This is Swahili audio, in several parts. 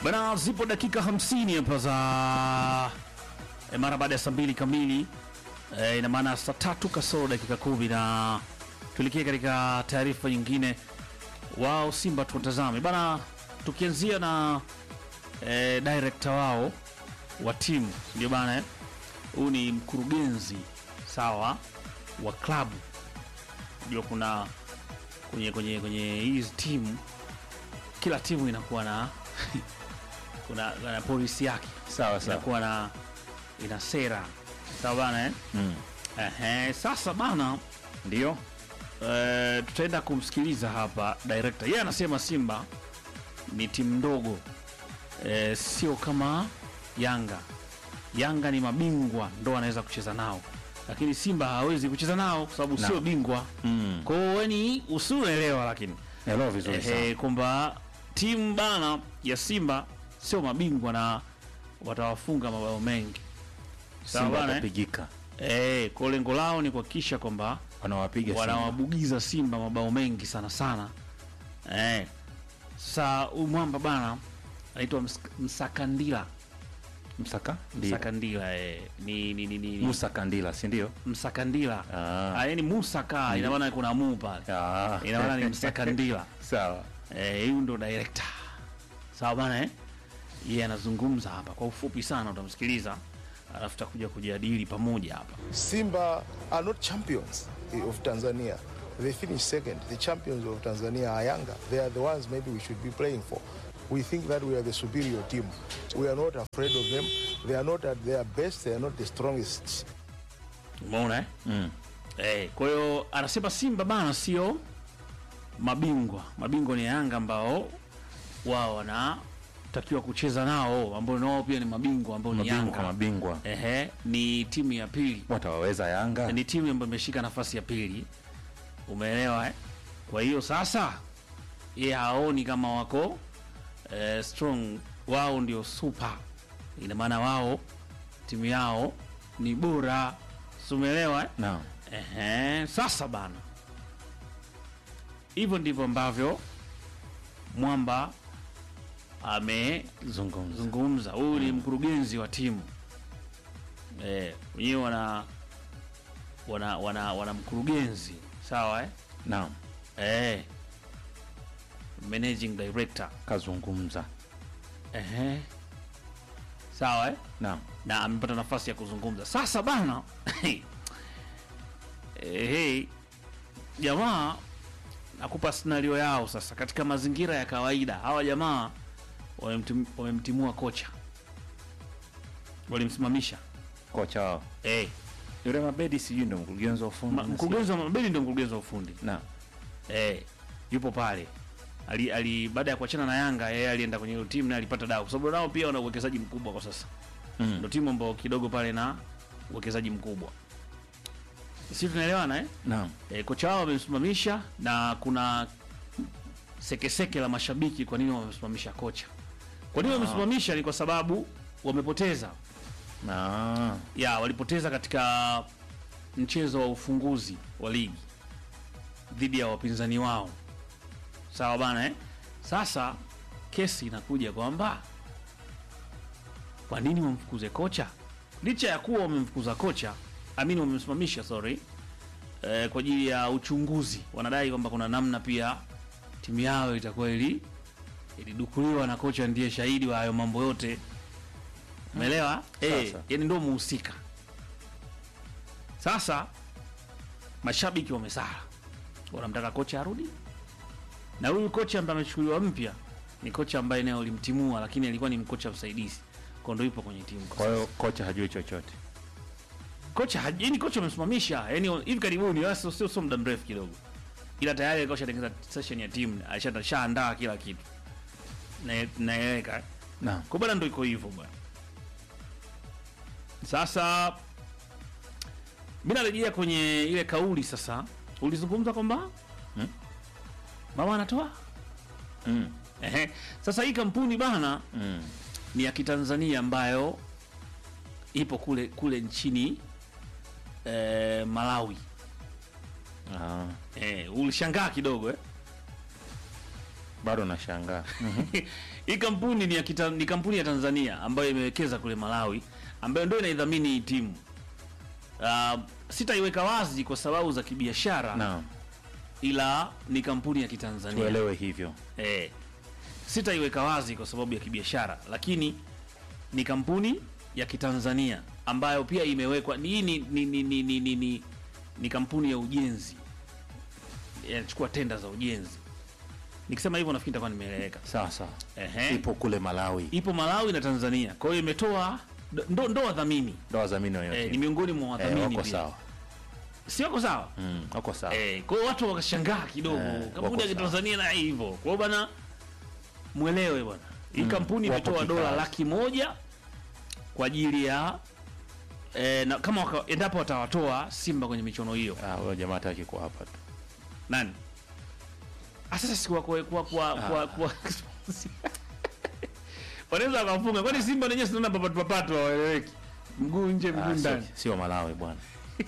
Bana, zipo dakika 50 hapa za e, mara baada ya saa mbili kamili e, ina maana saa tatu kasoro dakika kumi na tuelekee katika taarifa nyingine. Wao Simba tuwatazame bana, tukianzia na e, director wao wa timu ndio bana, huyu ni mkurugenzi sawa wa klabu, ndio kuna kwenye kwenye kwenye hizi timu, kila timu inakuwa na kuna, kuna polisi yake Sawa sawa. inakuwa na ina sera sawa bana eh? Mm. Ehe, sasa bana Ndio. eh, tutaenda kumsikiliza hapa director. Yeye anasema Simba ni timu ndogo eh, sio kama Yanga. Yanga ni mabingwa ndo anaweza kucheza nao, lakini Simba hawezi kucheza nao kwa sababu Na. sio bingwa. Mm. Kwa hiyo yani usiuelewa, lakini Naelewa vizuri sana. ehe, kwamba timu bana ya Simba sio mabingwa na watawafunga mabao mengi sawa Simba bana, eh? watapigika. eh, kwa lengo lao ni kuhakikisha kwamba Wanawapiga Simba. wanawabugiza Simba mabao mengi sana sana. Eh, sasa huyu mwamba bana anaitwa Ms- Msakandila. Msaka? Ndio. Msakandila eh, ni, ni, ni, ni, Musa Kandila, si ndio? Msakandila Ah. ah, yani Musaka ina maana kuna mu pale, Ah. ina maana ni Msakandila. Sawa. Eh, huyu ndo director. Sawa bana eh? Yeye anazungumza hapa kwa ufupi sana, utamsikiliza alafu tutakuja kujadili pamoja hapa. Simba are not champions of Tanzania. They finished second. The champions of Tanzania are Yanga. They are the ones maybe we should be playing for. We think that we are the superior team. We are not afraid of them. They are not at their best. They are not the strongest. Umeona eh? Mm. Eh, kwa hiyo anasema Simba bana sio mabingwa. Mabingwa ni Yanga ambao wao wanatakiwa kucheza nao, ambao nao pia ni mabingwa ambao ni Mabingwa Yanga. mabingwa. Ehe, ni timu ya pili, Watawaweza Yanga? ni timu ambayo imeshika nafasi ya pili, umeelewa eh? Kwa hiyo sasa yeye haoni kama wako eh, strong, wao ndio super, ina maana wao timu yao ni bora, si umeelewa eh? Naam. Ehe, sasa bana, hivyo ndivyo ambavyo Mwamba amezungumza. Zungumza. Huyu ni mkurugenzi wa timu eh, wenyewe wana wana wana, wana mkurugenzi sawa eh? Naam. Eh, managing director Kazungumza. ehe, sawa eh? Naam. na amepata nafasi ya kuzungumza sasa bana ehe, jamaa nakupa scenario yao sasa katika mazingira ya kawaida hawa jamaa wamemtim- wamemtimua kocha walimsimamisha Kocha wao. eh, Yule Mabedi sijui ndo mkurugenzi wa ufundi. ma- mkurugenzi wa mabeli ndio mkurugenzi wa ufundi Naam. eh, yupo pale ali, ali baada ya kuachana na Yanga yeye alienda kwenye hiyo timu na alipata dawa kwa sababu nao pia wana uwekezaji mkubwa kwa sasa Mm. ndo timu ambao kidogo pale na uwekezaji mkubwa si tunaelewana eh? Naam. E, kocha wao wamemsimamisha na kuna sekeseke la mashabiki kwa nini wamemsimamisha kocha kwa nini wamemsimamisha ni kwa sababu wamepoteza Ah. ya walipoteza katika mchezo wa ufunguzi wa ligi dhidi ya wapinzani wao sawa bana eh? sasa kesi inakuja kwamba kwa nini wamfukuze kocha licha ya kuwa wamemfukuza kocha amini wamemsimamisha sorry eh, kwa ajili ya uchunguzi wanadai kwamba kuna namna pia timu yao itakuwa ili ilidukuliwa na kocha ndiye shahidi wa hayo mambo yote umeelewa eh, Sasa. yani ndio muhusika sasa mashabiki wamesara wanamtaka kocha arudi na huyu kocha ambaye amechukuliwa mpya ni kocha ambaye naye ulimtimua lakini alikuwa ni mkocha msaidizi kwa ndo yupo kwenye timu kwa Kwa hiyo kocha hajui chochote. kocha haj- yani kocha amemsimamisha yani hivi karibuni wala sio sio sio muda mrefu kidogo ila tayari alikuwa ashatengeneza session ya timu alisha- ashaandaa kila kitu Na- naeleweka Naam. kwa bwana ndo iko hivyo bwana sasa mi narejea kwenye ile kauli sasa ulizungumza kwamba Hmm? mama anatoa Mm. Ehe. sasa hii kampuni bana Mm. ni ya kitanzania ambayo ipo kule kule nchini eh, malawi Ah. eh, ulishangaa kidogo eh? Bado nashangaa. hii kampuni ni ya kita, ni kampuni ya Tanzania ambayo imewekeza kule Malawi ambayo ndio inaidhamini hii timu. Uh, sitaiweka wazi kwa sababu za kibiashara Naam, ila ni kampuni ya Kitanzania. tuelewe hivyo. Eh, sitaiweka wazi kwa sababu ya kibiashara, lakini ni kampuni ya Kitanzania ambayo pia imewekwa hii ni, ni, ni, ni, ni, ni, ni, ni kampuni ya ujenzi inachukua tenda za ujenzi. Nikisema hivyo nafikiri nitakuwa nimeeleweka. Sawa sawa, Ehe. ipo kule Malawi, Ipo Malawi na Tanzania, kwa hiyo imetoa ndo, ndo wadhamini ndo wadhamini wa eh, yote ni miongoni mwa eh, wadhamini wako pia. sawa, si wako sawa mm, wako sawa eh, kwa hiyo watu wakashangaa kidogo Eh, wako kampuni ya sawa. Kitanzania na hivyo. Kwa hiyo bana, mwelewe bwana, hii kampuni wapo imetoa dola kikazi. laki moja kwa ajili ya eh, na kama waka, endapo watawatoa Simba kwenye michuano hiyo Ah, huyo jamaa hataki kuwa hapa tu. nani Ah, sasa si kwa kwa kwa kwa, kwa, kwa wanaweza wakafunga, kwani Simba wenyewe sinaona papatu papatu hawaeleweki, mguu nje mguu Ah, ndani. sio- sio Malawi bwana.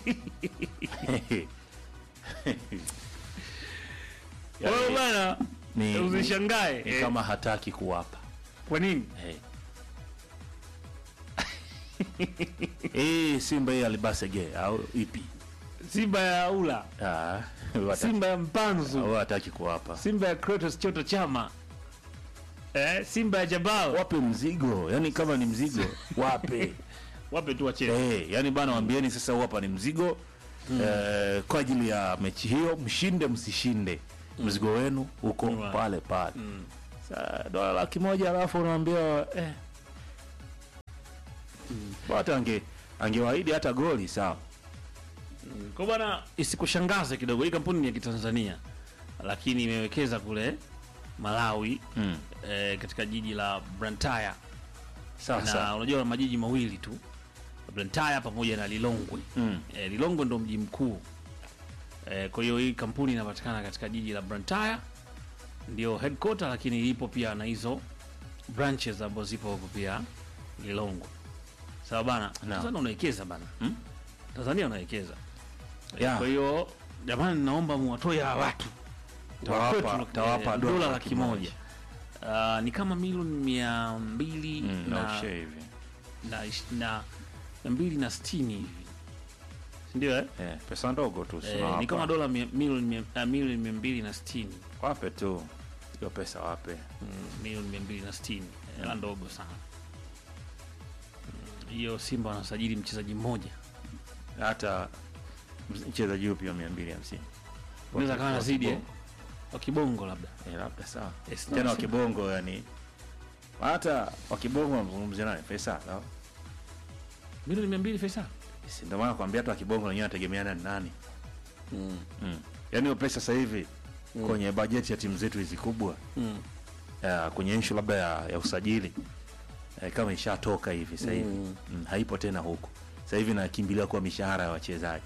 Kwa hiyo bana, ni, ni, usishangae ni eh, kama hataki kuwapa kwa nini hey. Eh, Simba hii alibasege au ipi? Simba ya ula, Ah, huyo hataki- Simba ya mpanzu huyo hataki kuwapa. Simba ya Kratos Choto Chama eh, Simba ya Jabal Wape mzigo, yani kama ni mzigo wape. wape tu wacheze. Eh, yani bana waambieni sasa huu hapa ni mzigo eh, kwa ajili ya mechi hiyo, mshinde msishinde, mzigo wenu uko Right. pale pale. Sa dola laki moja alafu unaambia eh, hata ange angewaahidi hata goli sawa. Kwa bwana, isikushangaze kidogo, hii kampuni ni ya Kitanzania lakini imewekeza kule Malawi Mm. eh, katika jiji la Blantyre Sawa na sawa. unajua majiji mawili tu Blantyre pamoja na Lilongwe. Mm. Eh, Lilongwe ndo mji mkuu eh, kwa hiyo hii kampuni inapatikana katika jiji la Blantyre ndio headquarter, lakini ipo pia na hizo branches ambazo zipo huko pia Lilongwe. Sawa bana, Naam. Tanzania unawekeza bana Hmm? Tanzania unawekeza Yeah. kwa hiyo jamani, naomba muwatoe hawa watu Tawapa- Kwetu, tawapa eh, dola dola laki laki moja Ah, ni kama milioni mia mbili Mm, na, na ushe hivi. na, ish- na, na mbili na sitini hivi sindio eh? Eh, pesa ndogo tu si Eh, unawapa. ni kama dola mia- milioni mia- ah, milioni mia mbili na sitini wape tu hiyo pesa wape. Mm, milioni mia mbili na sitini hela ndogo sana Mm, hiyo Simba wanasajili mchezaji mmoja Hata mchezaji yupi wa 250. unaweza kawa Wa nazidi eh? kibongo. wa kibongo labda Eh, labda sawa. Yes, Tena no, wa kibongo yani hata wa kibongo wanazungumzia nani pesa sawa. milioni mia mbili Faisal Si ndio maana kwambia hata wa kibongo wenyewe anategemeana ni nani. Mm. Yaani hiyo pesa sasa hivi kwenye bajeti ya timu zetu hizi kubwa Mm. ya, kwenye issue labda ya, ya usajili eh, kama ishatoka hivi sasa hivi mm. haipo tena huku sasa hivi nakimbilia kwa mishahara ya wachezaji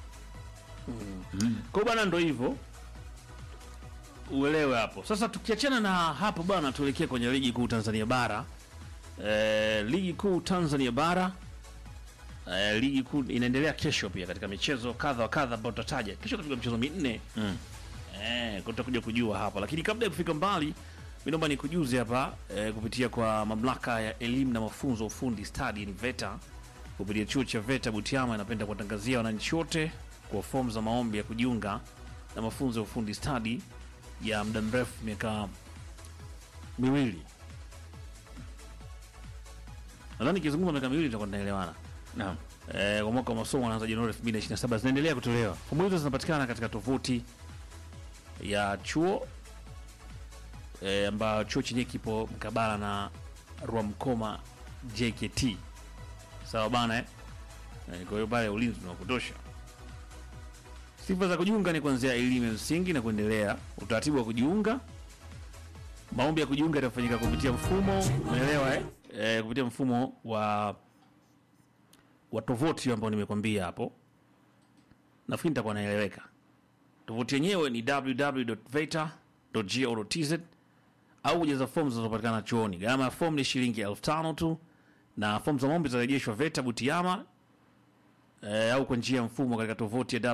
Kwa bwana ndo hivyo uelewe hapo. Sasa tukiachana na hapo bwana, tuelekee kwenye ligi kuu Tanzania bara. E, ligi kuu Tanzania bara e, ligi kuu inaendelea kesho pia katika michezo kadha wa kadha ambayo tutataja kesho. Katika michezo minne Mm. eh, tutakuja kujua hapa, lakini kabla ya kufika mbali, mimi naomba nikujuze hapa eh, kupitia kwa mamlaka ya elimu na mafunzo ya ufundi stadi ni VETA kupitia chuo cha VETA Butiama inapenda kuwatangazia wananchi wote kwa fomu za maombi ya kujiunga na mafunzo ya ufundi stadi ya muda mrefu miaka miwili. Nadhani nikizungumza miaka miwili tutakuwa tunaelewana. Naam. Eh, kwa mwaka wa masomo unaanza Januari 2027 zinaendelea kutolewa. Fomu hizo zinapatikana katika tovuti ya chuo eh, ambayo chuo chenyewe kipo mkabala na Rwamkoma JKT. Sawa bana eh? Eh, kwa hiyo pale ulinzi ni wa kutosha. Sifa za kujiunga ni kuanzia elimu ya msingi na kuendelea. Utaratibu wa kujiunga, maombi ya kujiunga yatafanyika kupitia mfumo, umeelewa eh? Eh, kupitia mfumo wa wa tovuti ambao nimekwambia hapo, nafikiri nitakuwa naeleweka. Tovuti yenyewe ni www.veta.go.tz au kujaza fomu zinazopatikana chuoni. Gharama ya fomu ni shilingi elfu tano tu, na fomu za maombi zitarejeshwa VETA Butiama eh, au kwa njia ya mfumo katika tovuti ya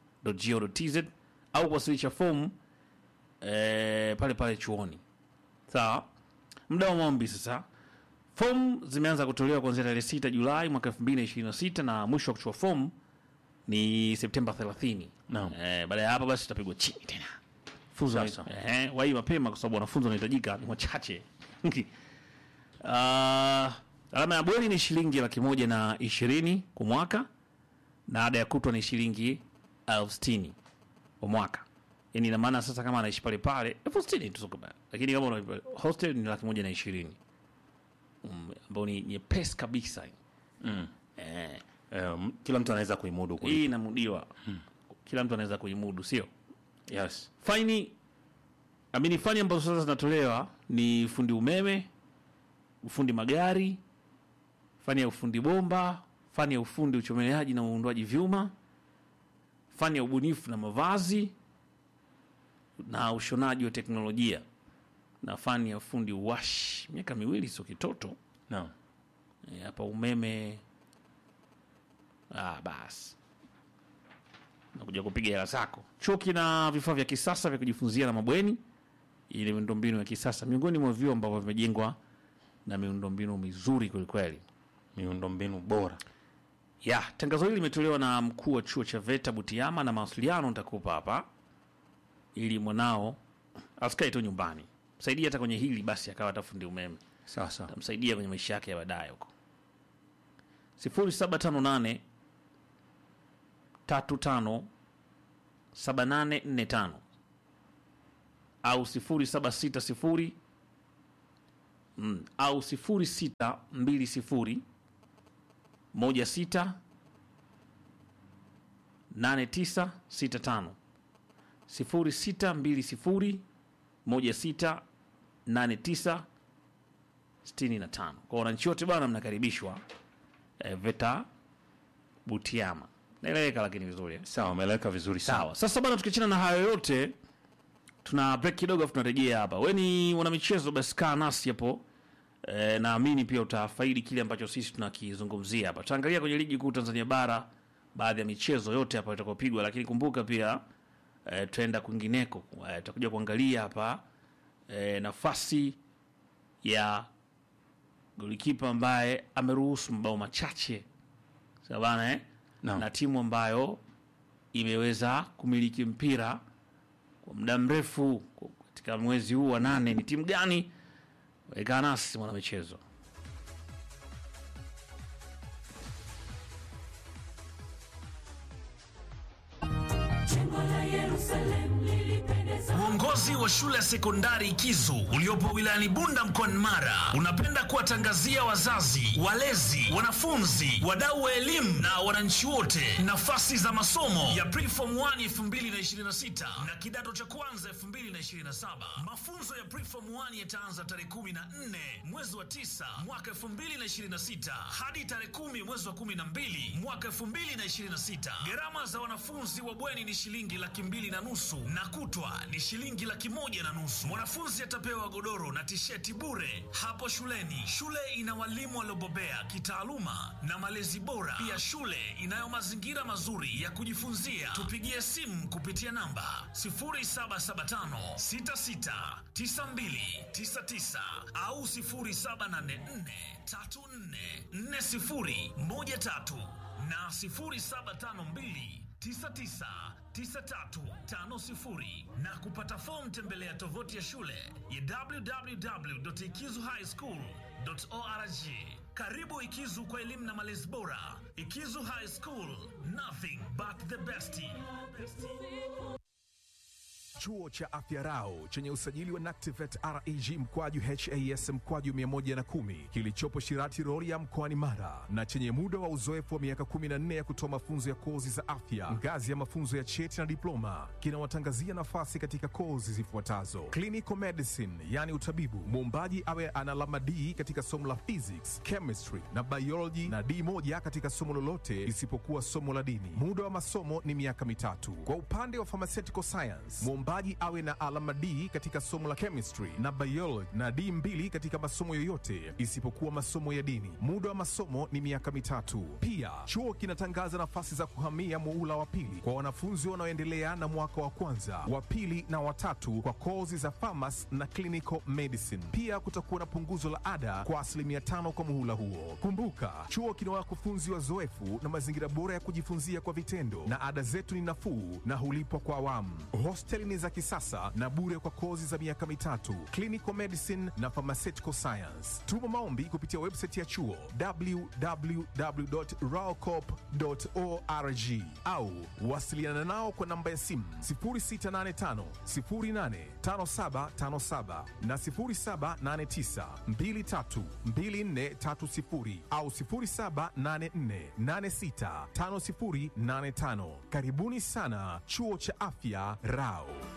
www.veta.go.tz au kuwasilisha fomu eh, pale pale chuoni. sawa muda wa maombi sasa fomu zimeanza kutolewa kuanzia tarehe 6 julai mwaka 2026 na mwisho wa kuchukua fomu ni septemba 30 Naam. eh, baada ya hapo basi tutapigwa chini tena funzo Sasa. eh, wai mapema kwa sababu wanafunzi wanahitajika ni wachache uh, alama ya bweni ni shilingi laki moja na ishirini kwa mwaka na ada ya kutwa ni shilingi elfu sitini kwa mwaka yani ina maana sasa kama anaishi pale pale elfu sitini tu sio kubaya. lakini kama una hostel ni laki moja na ishirini Mm, ambao ni nyepesi kabisa Mm. eh, Um, kila mtu anaweza kuimudu kulipa. hii inamudiwa kila mtu anaweza kuimudu sio Yes. faini amini fani ambazo sasa zinatolewa ni fundi umeme ufundi magari fani ya ufundi bomba fani ya ufundi uchomeleaji na uundwaji vyuma fani ya ubunifu na mavazi na ushonaji wa teknolojia na fani ya ufundi uwashi miaka miwili sio kitoto Naam. Eh, hapa umeme ah, basi nakuja kupiga hela zako. Chuo kina vifaa vya kisasa vya kujifunzia na mabweni ili miundombinu ya kisasa, miongoni mwa vyuo ambavyo vimejengwa na miundombinu mizuri kwelikweli. Miundombinu bora. Ya, tangazo hili limetolewa na mkuu wa chuo cha VETA Butiama, na mawasiliano nitakupa hapa ili mwanao asikae tu nyumbani, msaidia hata kwenye hili basi, akawa hata fundi umeme Sawa sawa. tamsaidia kwenye maisha yake ya baadaye huko. 0758 35 7845 au 0760 mm, au 0620 16 8965 0620 16 89 65 kwa wananchi wote bwana mnakaribishwa eh, VETA Butiama naeleweka lakini vizuri eh? Sawa, umeeleweka vizuri sana. sawa sasa bana tukiachana na hayo yote tuna break kidogo afu tunarejea hapa we ni mwanamichezo basi kaa nasi hapo e, naamini pia utafaidi kile ambacho sisi tunakizungumzia hapa tutaangalia kwenye ligi kuu tanzania bara baadhi ya michezo yote hapa itakopigwa lakini kumbuka pia e, tutaenda kwingineko e, tutakuja kuangalia hapa e, nafasi ya golikipa ambaye ameruhusu mabao machache sawa bana eh? Naam. na timu ambayo imeweza kumiliki mpira kwa muda mrefu katika mwezi huu wa nane ni timu gani? Weka nasi mwanamichezo. Uongozi wa shule ya sekondari Kizu uliopo wilayani Bunda mkoani Mara unapenda kuwatangazia wazazi, walezi, wanafunzi, wadau wa elimu na wananchi wote nafasi za masomo ya Preform 1 2026 na kidato cha kwanza 2027. Mafunzo ya Preform 1 yataanza tarehe 14 mwezi wa 9 mwaka 2026 hadi tarehe 10 mwezi wa 12 mwaka 2026. Gharama za wanafunzi wa bweni ni shilingi laki mbili na nusu na kutwa ni shilingi laki moja na nusu. Mwanafunzi atapewa godoro na tisheti bure hapo shuleni. Shule ina walimu waliobobea kitaaluma na malezi bora. Pia shule inayo mazingira mazuri ya kujifunzia. Tupigie simu kupitia namba 0775 66 92 99 au 0784 34 40 13 na 0752 999350 na kupata fomu tembelea tovuti ya shule ya www.ikizuhighschool.org. Karibu Ikizu kwa elimu na malezi bora. Ikizu High School, nothing but the best. Chuo cha Afya Rau chenye usajili wa NACTIVATE reg mkwaju has mkwaju 110 kilichopo Shirati Rorya mkoani Mara na chenye muda wa uzoefu wa miaka 14 ya kutoa mafunzo ya kozi za afya ngazi ya mafunzo ya cheti na diploma kinawatangazia nafasi katika kozi zifuatazo: clinical medicine, yani utabibu, muombaji awe ana alama D katika somo la physics, chemistry na biology na D moja katika somo lolote isipokuwa somo la dini. Muda wa masomo ni miaka mitatu. Kwa upande wa pharmaceutical science, muombaji Mwombaji awe na alama D katika somo la chemistry na biology na D mbili katika masomo yoyote isipokuwa masomo ya dini. Muda wa masomo ni miaka mitatu. Pia chuo kinatangaza nafasi za kuhamia muula wa pili kwa wanafunzi wanaoendelea na mwaka wa kwanza, wa pili na watatu kwa kozi za pharmacy na clinical medicine. Pia kutakuwa na punguzo la ada kwa asilimia tano kwa muhula huo. Kumbuka, chuo kina wakufunzi wazoefu na mazingira bora ya kujifunzia kwa vitendo, na ada zetu ni nafuu na hulipwa kwa awamu. Hosteli ni za kisasa na bure kwa kozi za miaka mitatu, clinical medicine na pharmaceutical science. Tuma maombi kupitia website ya chuo www.raocop.org au wasiliana nao kwa namba ya simu 0685 085757 na 0789 232430 au 0784865085. Karibuni sana Chuo cha Afya Rao.